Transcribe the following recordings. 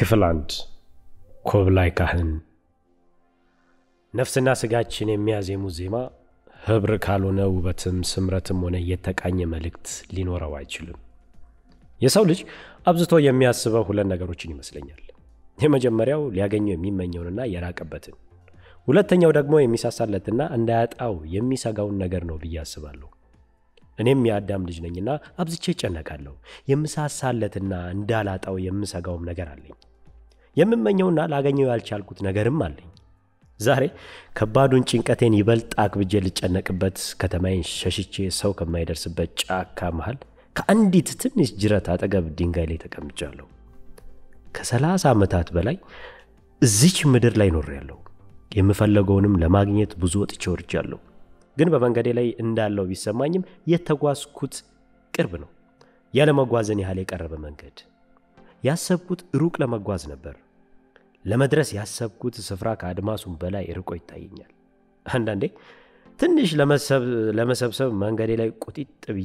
ክፍል አንድ ኮብላይ ካህን ነፍስና ስጋችን የሚያዜሙት ዜማ ህብር ካልሆነ ውበትም ስምረትም ሆነ የተቃኘ መልእክት ሊኖረው አይችልም። የሰው ልጅ አብዝቶ የሚያስበው ሁለት ነገሮችን ይመስለኛል። የመጀመሪያው ሊያገኘው የሚመኘውንና የራቀበትን፣ ሁለተኛው ደግሞ የሚሳሳለትና እንዳያጣው የሚሰጋውን ነገር ነው ብዬ አስባለሁ። እኔም የአዳም ልጅ ነኝና አብዝቼ እጨነቃለሁ። የምሳሳለትና እንዳላጣው የምሰጋውም ነገር አለኝ። የምመኘውና ላገኘው ያልቻልኩት ነገርም አለኝ። ዛሬ ከባዱን ጭንቀቴን ይበልጥ አክብጄ ልጨነቅበት ከተማዬን ሸሽቼ ሰው ከማይደርስበት ጫካ መሃል ከአንዲት ትንሽ ጅረት አጠገብ ድንጋይ ላይ ተቀምጫለሁ። ከሰላሳ ዓመታት በላይ እዚች ምድር ላይ ኖሬያለሁ። የምፈለገውንም ለማግኘት ብዙ ወጥቼ ወርጃለሁ። ግን በመንገዴ ላይ እንዳለው ቢሰማኝም የተጓዝኩት ቅርብ ነው። ያለመጓዝን ያህል የቀረበ መንገድ። ያሰብኩት ሩቅ ለመጓዝ ነበር። ለመድረስ ያሰብኩት ስፍራ ከአድማሱም በላይ ርቆ ይታየኛል። አንዳንዴ ትንሽ ለመሰብሰብ መንገዴ ላይ ቁጢጥ ብዬ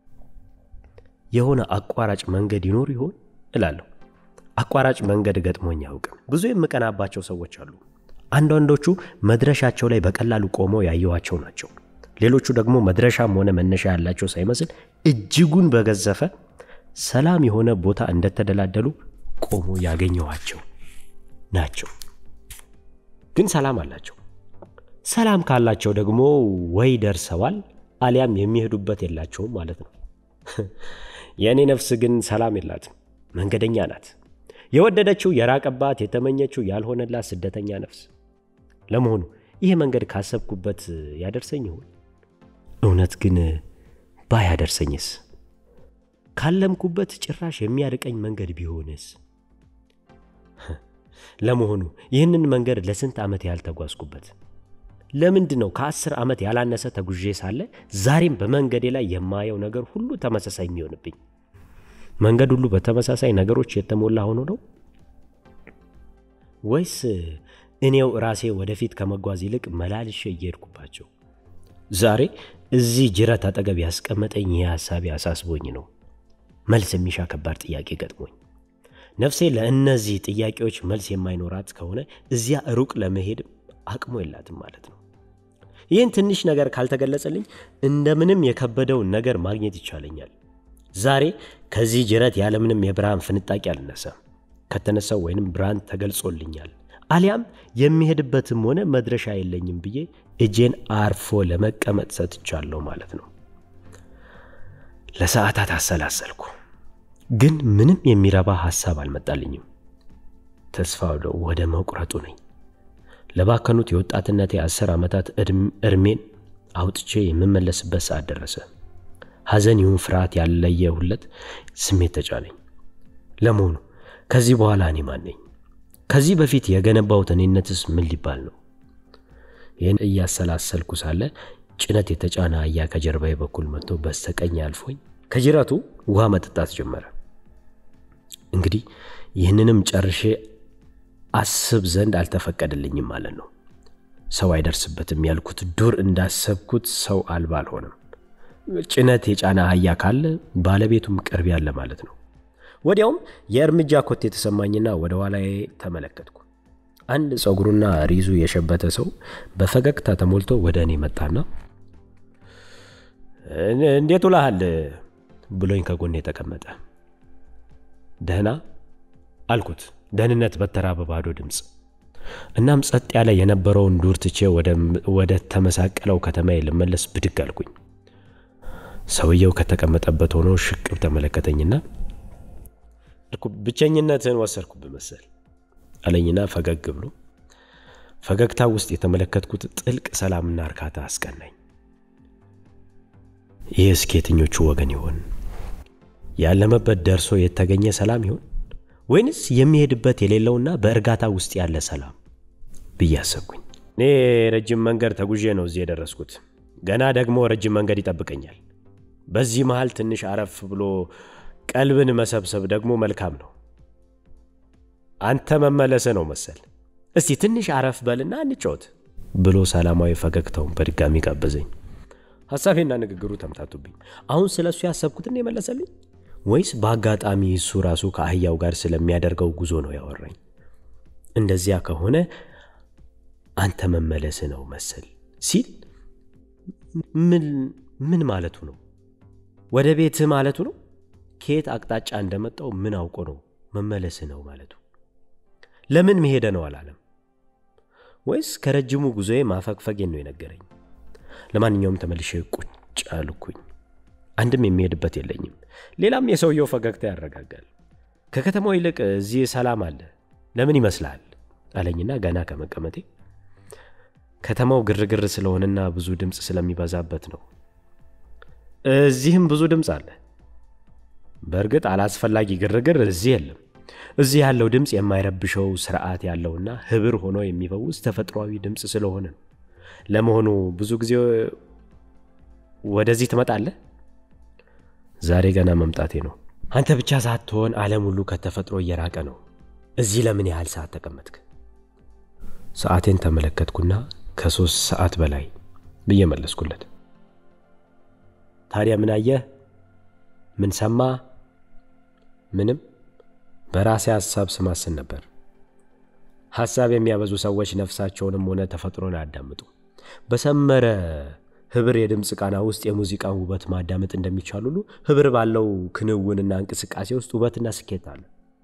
የሆነ አቋራጭ መንገድ ይኖር ይሆን እላለሁ። አቋራጭ መንገድ ገጥሞኝ አያውቅም። ብዙ የምቀናባቸው ሰዎች አሉ። አንዳንዶቹ መድረሻቸው ላይ በቀላሉ ቆመው ያየኋቸው ናቸው። ሌሎቹ ደግሞ መድረሻም ሆነ መነሻ ያላቸው ሳይመስል እጅጉን በገዘፈ ሰላም የሆነ ቦታ እንደተደላደሉ ቆሞ ያገኘኋቸው ናቸው። ግን ሰላም አላቸው። ሰላም ካላቸው ደግሞ ወይ ደርሰዋል አሊያም የሚሄዱበት የላቸውም ማለት ነው። የእኔ ነፍስ ግን ሰላም የላትም። መንገደኛ ናት። የወደደችው የራቀባት፣ የተመኘችው ያልሆነላት ስደተኛ ነፍስ። ለመሆኑ ይህ መንገድ ካሰብኩበት ያደርሰኝ ይሆን? እውነት ግን ባያደርሰኝስ? ካለምኩበት ጭራሽ የሚያርቀኝ መንገድ ቢሆንስ? ለመሆኑ ይህንን መንገድ ለስንት ዓመት ያህል ተጓዝኩበት? ለምንድን ነው ከአስር ዓመት ያላነሰ ተጉዤ ሳለ ዛሬም በመንገዴ ላይ የማየው ነገር ሁሉ ተመሳሳይ የሚሆንብኝ? መንገድ ሁሉ በተመሳሳይ ነገሮች የተሞላ ሆኖ ነው ወይስ እኔው ራሴ ወደፊት ከመጓዝ ይልቅ መላልሼ እየሄድኩባቸው? ዛሬ እዚህ ጅረት አጠገብ ያስቀመጠኝ ይህ ሐሳቤ አሳስቦኝ ነው። መልስ የሚሻ ከባድ ጥያቄ ገጥሞኝ ነፍሴ ለእነዚህ ጥያቄዎች መልስ የማይኖራት ከሆነ እዚያ ሩቅ ለመሄድ አቅሙ የላትም ማለት ነው። ይህን ትንሽ ነገር ካልተገለጸልኝ እንደምንም የከበደውን ነገር ማግኘት ይቻለኛል። ዛሬ ከዚህ ጅረት ያለምንም የብርሃን ፍንጣቂ አልነሳም። ከተነሳው ወይንም ብርሃን ተገልጾልኛል አሊያም የሚሄድበትም ሆነ መድረሻ የለኝም ብዬ እጄን አርፎ ለመቀመጥ ሰጥቻለሁ ማለት ነው። ለሰዓታት አሰላሰልኩ፣ ግን ምንም የሚረባ ሐሳብ አልመጣልኝም። ተስፋ ወደ መቁረጡ ነኝ። ለባከኑት የወጣትነቴ አስር ዓመታት እድሜን አውጥቼ የምመለስበት ሰዓት ደረሰ። ሐዘን ይሁን ፍርሃት ያለየሁለት ስሜት ተጫነኝ። ለመሆኑ ከዚህ በኋላ እኔ ማን ነኝ? ከዚህ በፊት የገነባሁት እኔነትስ ምን ሊባል ነው? ይህን እያሰላሰልኩ ሳለ ጭነት የተጫነ አህያ ከጀርባዬ በኩል መጥቶ በስተቀኝ አልፎኝ ከጅረቱ ውሃ መጠጣት ጀመረ። እንግዲህ ይህንንም ጨርሼ አስብ ዘንድ አልተፈቀደልኝም ማለት ነው። ሰው አይደርስበትም ያልኩት ዱር እንዳሰብኩት ሰው አልባ አልሆነም። ጭነት የጫነ አህያ ካለ ባለቤቱም ቅርብ ያለ ማለት ነው። ወዲያውም የእርምጃ ኮቴ የተሰማኝና ወደ ኋላዬ ተመለከትኩ። አንድ ፀጉሩና ሪዙ የሸበተ ሰው በፈገግታ ተሞልቶ ወደ እኔ መጣና እንዴት ውለሃል ብሎኝ ከጎኔ ተቀመጠ። ደህና አልኩት፣ ደህንነት በተራበ ባዶ ድምፅ። እናም ጸጥ ያለ የነበረውን ዱር ትቼ ወደ ተመሳቀለው ከተማዬ ልመለስ ብድግ አልኩኝ። ሰውየው ከተቀመጠበት ሆኖ ሽቅብ ተመለከተኝና ብቸኝነትን ወሰድኩብህ መሰል አለኝና ፈገግ ብሎ ፈገግታ ውስጥ የተመለከትኩት ጥልቅ ሰላምና እርካታ አስቀናኝ። ይህ እስከ የትኞቹ ወገን ይሆን? ያለመበት ደርሶ የተገኘ ሰላም ይሆን ወይንስ የሚሄድበት የሌለውና በእርጋታ ውስጥ ያለ ሰላም ብዬ አሰብኩኝ። እኔ ረጅም መንገድ ተጉዤ ነው እዚህ የደረስኩት። ገና ደግሞ ረጅም መንገድ ይጠብቀኛል። በዚህ መሃል ትንሽ አረፍ ብሎ ቀልብን መሰብሰብ ደግሞ መልካም ነው። አንተ መመለሰ ነው መሰል። እስቲ ትንሽ አረፍ በልና እንጫወት ብሎ ሰላማዊ ፈገግታውን በድጋሚ ጋበዘኝ። ሐሳቤና ንግግሩ ተምታቱብኝ። አሁን ስለ እሱ ያሰብኩትን የመለሰልኝ ወይስ በአጋጣሚ እሱ ራሱ ከአህያው ጋር ስለሚያደርገው ጉዞ ነው ያወራኝ? እንደዚያ ከሆነ አንተ መመለስ ነው መሰል ሲል ምን ምን ማለቱ ነው? ወደ ቤትህ ማለቱ ነው? ከየት አቅጣጫ እንደመጣው ምን አውቆ ነው መመለስ ነው ማለቱ? ለምን መሄደ ነው አላለም? ወይስ ከረጅሙ ጉዞዬ ማፈግፈጌን ነው የነገረኝ? ለማንኛውም ተመልሼ ቁጭ አልኩኝ። አንድም የሚሄድበት የለኝም። ሌላም የሰውየው ፈገግታ ያረጋጋል። ከከተማው ይልቅ እዚህ ሰላም አለ። ለምን ይመስልሃል አለኝና ገና ከመቀመጤ ከተማው ግርግር ስለሆነና ብዙ ድምፅ ስለሚበዛበት ነው። እዚህም ብዙ ድምፅ አለ። በእርግጥ አላስፈላጊ ግርግር እዚህ የለም። እዚህ ያለው ድምፅ የማይረብሸው ስርዓት ያለውና ህብር ሆኖ የሚፈውስ ተፈጥሯዊ ድምፅ ስለሆነ ነው። ለመሆኑ ብዙ ጊዜ ወደዚህ ትመጣለህ? ዛሬ ገና መምጣቴ ነው። አንተ ብቻ ሳትሆን ዓለም ሁሉ ከተፈጥሮ እየራቀ ነው። እዚህ ለምን ያህል ሰዓት ተቀመጥክ? ሰዓቴን ተመለከትኩና ከሶስት ሰዓት በላይ ብዬ መለስኩለት። ታዲያ ምን አየህ? ምን ሰማ? ምንም። በራሴ ሐሳብ ስማስን ነበር። ሐሳብ የሚያበዙ ሰዎች ነፍሳቸውንም ሆነ ተፈጥሮን አያዳምጡ። በሰመረ ህብር የድምፅ ቃና ውስጥ የሙዚቃን ውበት ማዳመጥ እንደሚቻል ሁሉ ህብር ባለው ክንውንና እንቅስቃሴ ውስጥ ውበትና ስኬት አለ።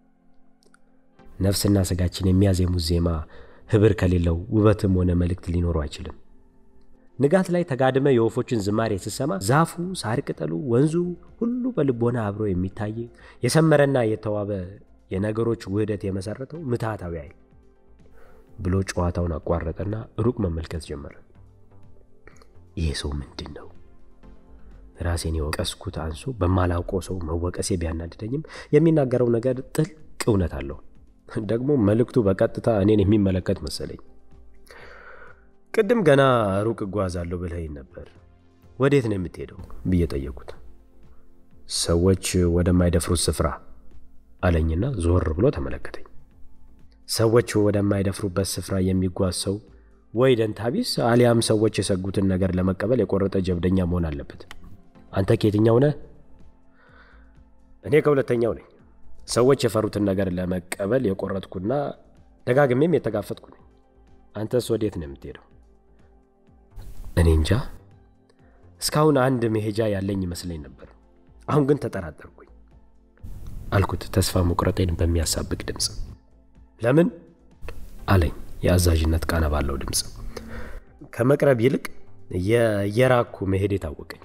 ነፍስና ስጋችን የሚያዜሙት ዜማ ህብር ከሌለው ውበትም ሆነ መልእክት ሊኖረው አይችልም። ንጋት ላይ ተጋድመ የወፎችን ዝማሬ ስሰማ ዛፉ፣ ሳር ቅጠሉ፣ ወንዙ ሁሉ በልቦና አብሮ የሚታይ የሰመረና የተዋበ የነገሮች ውህደት የመሰረተው ምትሃታዊ ኃይል ብሎ ጨዋታውን አቋረጠና ሩቅ መመልከት ጀመረ። ይሄ ሰው ምንድን ነው? ራሴን የወቀስኩት አንሶ በማላውቀው ሰው መወቀሴ ቢያናድደኝም የሚናገረው ነገር ጥልቅ እውነት አለው። ደግሞ መልእክቱ በቀጥታ እኔን የሚመለከት መሰለኝ። ቅድም ገና ሩቅ እጓዛለሁ ብለኸኝ ነበር። ወዴት ነው የምትሄደው ብዬ ጠየቁት። ሰዎች ወደማይደፍሩት ስፍራ አለኝና ዞር ብሎ ተመለከተኝ። ሰዎች ወደማይደፍሩበት ስፍራ የሚጓዝ ሰው ወይ ደንታቢስ አሊያም ሰዎች የሰጉትን ነገር ለመቀበል የቆረጠ ጀብደኛ መሆን አለበት። አንተ ከየትኛው ነህ? እኔ ከሁለተኛው ነኝ። ሰዎች የፈሩትን ነገር ለመቀበል የቆረጥኩና ደጋግሜም የተጋፈጥኩ ነኝ። አንተስ ወዴት ነው የምትሄደው? እኔ እንጃ። እስካሁን አንድ መሄጃ ያለኝ ይመስለኝ ነበር። አሁን ግን ተጠራጠርኩኝ አልኩት ተስፋ መቁረጤን በሚያሳብቅ ድምፅ። ለምን አለኝ የአዛዥነት ቃና ባለው ድምፅ። ከመቅረብ ይልቅ የራኩ መሄድ የታወቀኝ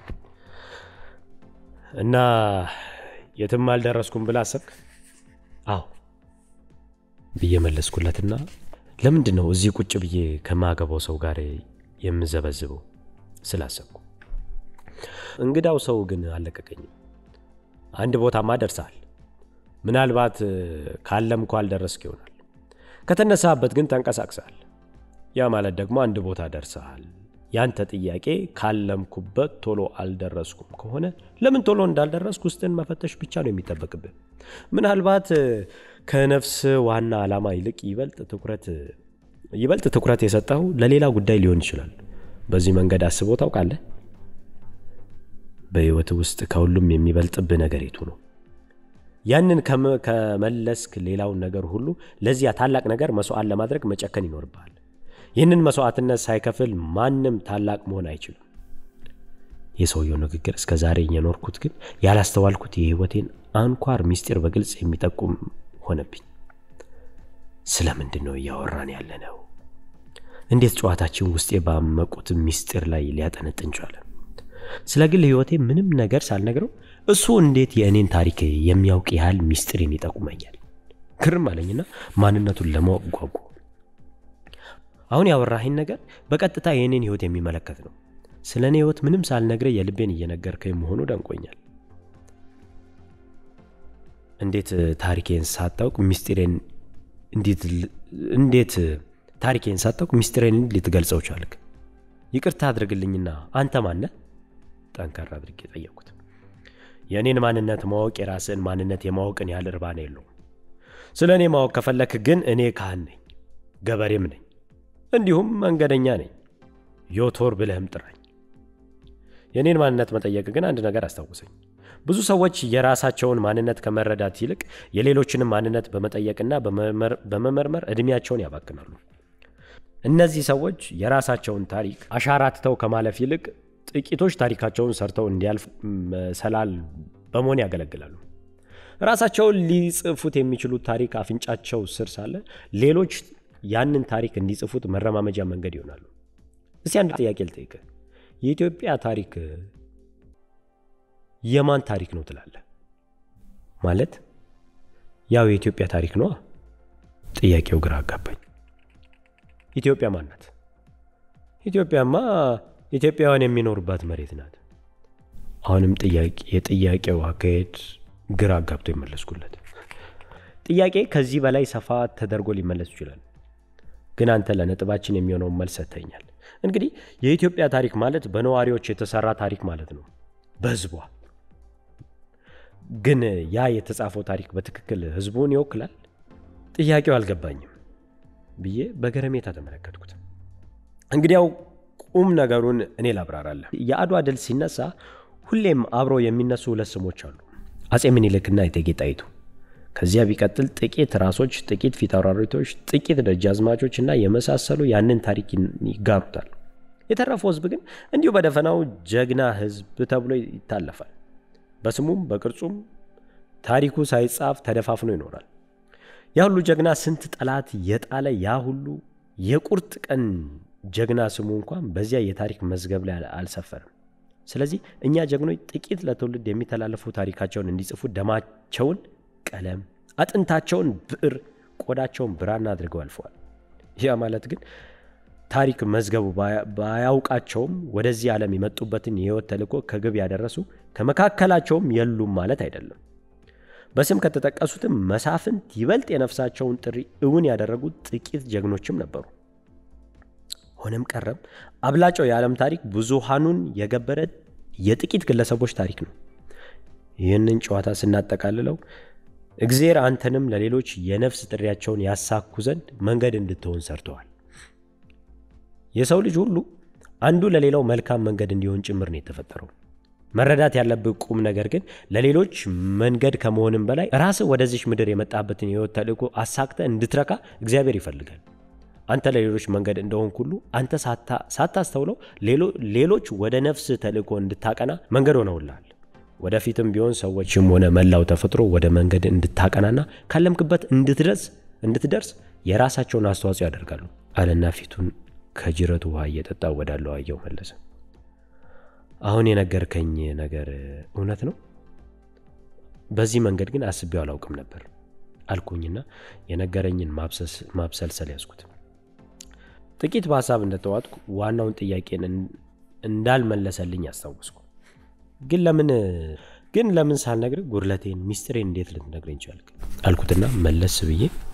እና የትም አልደረስኩም ብላ አሰብክ? አዎ ብዬ መለስኩለትና ለምንድን ነው እዚህ ቁጭ ብዬ ከማገባው ሰው ጋር የምዘበዝበው ስላሰብኩ። እንግዳው ሰው ግን አልለቀቀኝም። አንድ ቦታማ ደርሰሃል። ምናልባት ካለምኩ አልደረስክ ይሆናል። ከተነሳበት ግን ተንቀሳቅሰሃል። ያ ማለት ደግሞ አንድ ቦታ ደርሰሃል። ያንተ ጥያቄ ካለምኩበት ቶሎ አልደረስኩም ከሆነ ለምን ቶሎ እንዳልደረስኩ ውስጥን መፈተሽ ብቻ ነው የሚጠበቅብህ። ምናልባት ከነፍስ ዋና ዓላማ ይልቅ ይበልጥ ትኩረት ይበልጥ ትኩረት የሰጠው ለሌላ ጉዳይ ሊሆን ይችላል። በዚህ መንገድ አስበው ታውቃለህ? በሕይወት ውስጥ ከሁሉም የሚበልጥብህ ነገር የቱ ነው? ያንን ከመለስክ ሌላውን ነገር ሁሉ ለዚያ ታላቅ ነገር መስዋዕት ለማድረግ መጨከን ይኖርብሃል። ይህንን መስዋዕትነት ሳይከፍል ማንም ታላቅ መሆን አይችልም። የሰውየው ንግግር እስከ ዛሬ የኖርኩት ግን ያላስተዋልኩት የሕይወቴን አንኳር ምስጢር በግልጽ የሚጠቁም ሆነብኝ። ስለምንድን ነው እያወራን ያለ ነው? እንዴት ጨዋታችን ውስጤ ባመቁት ምስጢር ላይ ሊያጠነጥን ቻለ? ስለ ግል ሕይወቴ ምንም ነገር ሳልነግረው እሱ እንዴት የእኔን ታሪክ የሚያውቅ ያህል ምስጢርን ይጠቁመኛል? ግርም አለኝና ማንነቱን ለማወቅ ጓጓ። አሁን ያወራኸኝ ነገር በቀጥታ የእኔን ሕይወት የሚመለከት ነው። ስለ እኔ ሕይወት ምንም ሳልነግረህ የልቤን እየነገርከኝ መሆኑ ደንቆኛል። እንዴት ታሪኬን ሳታውቅ ምስጢሬን እንዴት ታሪኬን ሳታውቅ ምስጢሬን ልትገልጸው ቻልክ? ይቅርታ አድርግልኝና አንተ ማነህ? ጠንከር አድርጌ ጠየቅኩት። የእኔን ማንነት ማወቅ የራስን ማንነት የማወቅን ያህል እርባና የለውም። ስለ እኔ ማወቅ ከፈለክ ግን እኔ ካህን ነኝ፣ ገበሬም ነኝ፣ እንዲሁም መንገደኛ ነኝ። ዮቶር ብለህም ጥራኝ። የእኔን ማንነት መጠየቅ ግን አንድ ነገር አስታውሰኝ። ብዙ ሰዎች የራሳቸውን ማንነት ከመረዳት ይልቅ የሌሎችንም ማንነት በመጠየቅና በመመርመር ዕድሜያቸውን ያባክናሉ። እነዚህ ሰዎች የራሳቸውን ታሪክ አሻራ ትተው ከማለፍ ይልቅ ጥቂቶች ታሪካቸውን ሰርተው እንዲያልፍ መሰላል በመሆን ያገለግላሉ። ራሳቸውን ሊጽፉት የሚችሉት ታሪክ አፍንጫቸው ስር ሳለ ሌሎች ያንን ታሪክ እንዲጽፉት መረማመጃ መንገድ ይሆናሉ። እስቲ አንድ ጥያቄ ልጠይቅህ። የኢትዮጵያ ታሪክ የማን ታሪክ ነው ትላለህ? ማለት ያው የኢትዮጵያ ታሪክ ነዋ። ጥያቄው ግራ አጋባኝ። ኢትዮጵያ ማን ናት? ኢትዮጵያማ ኢትዮጵያውያን የሚኖሩባት መሬት ናት። አሁንም የጥያቄው አካሄድ ግራ አጋብቶ የመለስኩለት ጥያቄ ከዚህ በላይ ሰፋ ተደርጎ ሊመለስ ይችላል፣ ግን አንተ ለነጥባችን የሚሆነውን መልስ ሰጥተኛል። እንግዲህ የኢትዮጵያ ታሪክ ማለት በነዋሪዎች የተሰራ ታሪክ ማለት ነው፣ በህዝቧ። ግን ያ የተጻፈው ታሪክ በትክክል ህዝቡን ይወክላል? ጥያቄው አልገባኝም ብዬ በገረሜታ ተመለከትኩት። እንግዲያው ቁም ነገሩን እኔ ላብራራለህ። የአድዋ ድል ሲነሳ ሁሌም አብረው የሚነሱ ሁለት ስሞች አሉ፣ አጼ ምኒልክና እቴጌ ጣይቱ። ከዚያ ቢቀጥል ጥቂት ራሶች፣ ጥቂት ፊታውራሪቶች፣ ጥቂት ደጃዝማቾች እና የመሳሰሉ ያንን ታሪክ ይጋሩታል። የተረፈው ህዝብ ግን እንዲሁ በደፈናው ጀግና ህዝብ ተብሎ ይታለፋል። በስሙም በቅርጹም ታሪኩ ሳይጻፍ ተደፋፍኖ ይኖራል። ያ ሁሉ ጀግና ስንት ጠላት የጣለ ያ ሁሉ የቁርጥ ቀን ጀግና ስሙ እንኳን በዚያ የታሪክ መዝገብ ላይ አልሰፈርም። ስለዚህ እኛ ጀግኖች ጥቂት ለትውልድ የሚተላለፉ ታሪካቸውን እንዲጽፉ ደማቸውን ቀለም፣ አጥንታቸውን ብዕር፣ ቆዳቸውን ብራና አድርገው አልፈዋል። ያ ማለት ግን ታሪክ መዝገቡ ባያውቃቸውም ወደዚህ ዓለም የመጡበትን የህይወት ተልእኮ ከግብ ያደረሱ ከመካከላቸውም የሉም ማለት አይደለም። በስም ከተጠቀሱትም መሳፍንት ይበልጥ የነፍሳቸውን ጥሪ እውን ያደረጉት ጥቂት ጀግኖችም ነበሩ። ሆነም ቀረም አብላጫው የዓለም ታሪክ ብዙሃኑን የገበረ የጥቂት ግለሰቦች ታሪክ ነው። ይህንን ጨዋታ ስናጠቃልለው እግዜር አንተንም ለሌሎች የነፍስ ጥሪያቸውን ያሳኩ ዘንድ መንገድ እንድትሆን ሰርተዋል። የሰው ልጅ ሁሉ አንዱ ለሌላው መልካም መንገድ እንዲሆን ጭምር ነው የተፈጠረው። መረዳት ያለብህ ቁም ነገር ግን ለሌሎች መንገድ ከመሆንም በላይ ራስህ ወደዚች ምድር የመጣበትን የህይወት ተልእኮ አሳክተ እንድትረካ እግዚአብሔር ይፈልጋል። አንተ ለሌሎች መንገድ እንደሆንክ ሁሉ አንተ ሳታስተውለው ሌሎች ወደ ነፍስ ተልእኮ እንድታቀና መንገድ ሆነውልሃል። ወደፊትም ቢሆን ሰዎችም ሆነ መላው ተፈጥሮ ወደ መንገድ እንድታቀናና ካለምክበት እንድትደርስ እንድትደርስ የራሳቸውን አስተዋጽኦ ያደርጋሉ አለና ፊቱን ከጅረቱ ውሃ እየጠጣ ወዳለው አየው መለሰ። አሁን የነገርከኝ ነገር እውነት ነው? በዚህ መንገድ ግን አስቤው አላውቅም ነበር አልኩኝና የነገረኝን ማብሰልሰል ያዝኩት። ጥቂት በሀሳብ እንደተዋጥኩ ዋናውን ጥያቄን እንዳልመለሰልኝ አስታወስኩ። ግን ለምን ግን ለምን ሳልነግርህ ጉድለቴን ሚስጥሬን እንዴት ልትነግረኝ ቻልክ? አልኩትና መለስ ብዬ